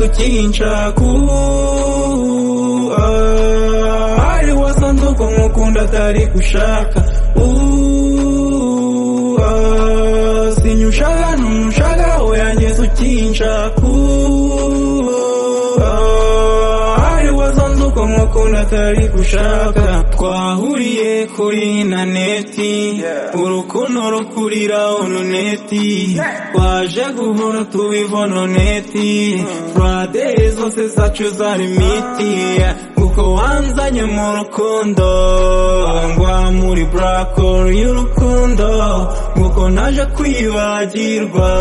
kinchaku ah, aliwa sanduku mukunda tari kushaka Uh, ah, sinyushala numshala oya nyesu kinchaku ah, aliwa sanduku mukunda tari kushaka twahuriye kuri intaneti urukundo rukurira ononeti twaje guhora tubiva ononeti turadeye zose zacu zari imiti kuko wanzanye mu rukundo ngwa muri burakoro y'urukundo kuko naje kwibagirwa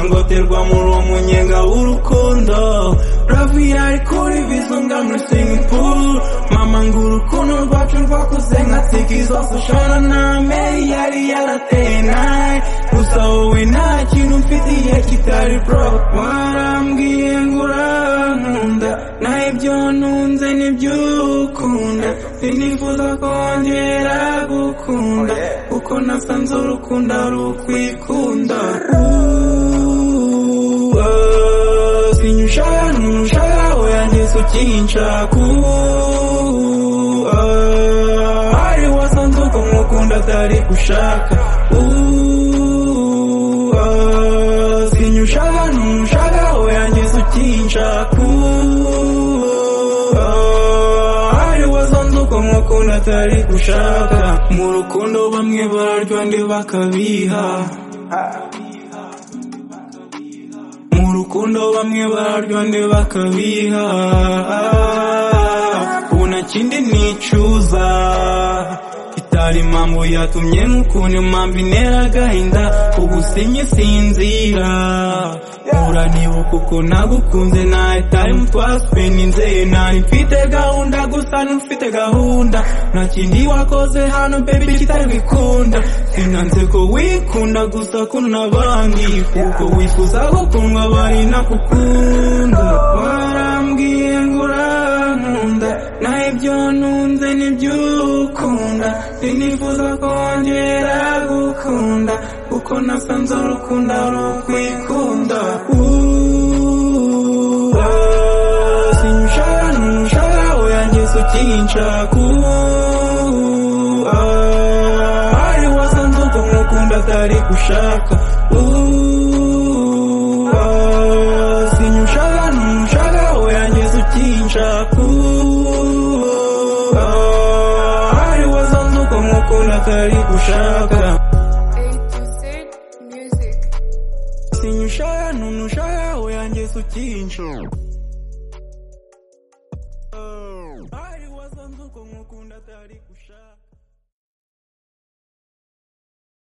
ngoterwa muri uwo munyenga w'urukundo ravi ari kuri bizunga muri singapuru mama ngo urukundo rwacu rwakuze nka tiki zose ushora na meri yari yarateye nawe gusa wowe nta kintu mfitiye kitari bro warambwiye ngo urankunda na ibyo ntunze nibyo ukunda sinifuza kongera gukunda kuko nasanze urukundo ari ukwikunda Uh, ah, sinyushaka ntushaka oya ngeso ukinshaka Uh, ah, ari wasanze uko nkukunda atari gushaka Uh, ah, sinyushaka ntushaka oya ngeso ukinshaka Uh, ah, ari wasanze uko nkukunda atari gushaka mu rukundo bamwe bararya ndi bakabiha mu rukundo bamwe bararya undi bakabiha ubu nta kindi nicuza itari impamvu yatumye nk'ukuntu impamvu intera agahinda ubu sinye sinzira uranibuka uko nagukunze nta tayimu twasipeninze ntari mfite gahunda gusa n'ufite gahunda nta kindi wakoze hano bebi kitari wikunda sinanze ko wikunda gusa kuno n'abandi kuko wifuza gukundwa bari nakukunda warambwiye ngo urankunda na ibyo ntunze nibyo ukunda sinifuza kongera gukunda kuko nasanze urukundo ari ukwikunda Uh, ah, sinshaka ntushaka oya ngeso ukinshaka Uh, ah, ari wasanze uko nkukunda atari gushaka Uh, ah, sinshaka ntushaka oya ngeso ukinshaka Uh, ah, ari wasanze uko nkukunda atari gushaka A to Z Music. sinyushaya ntunushaya oya ngeso ukinshaka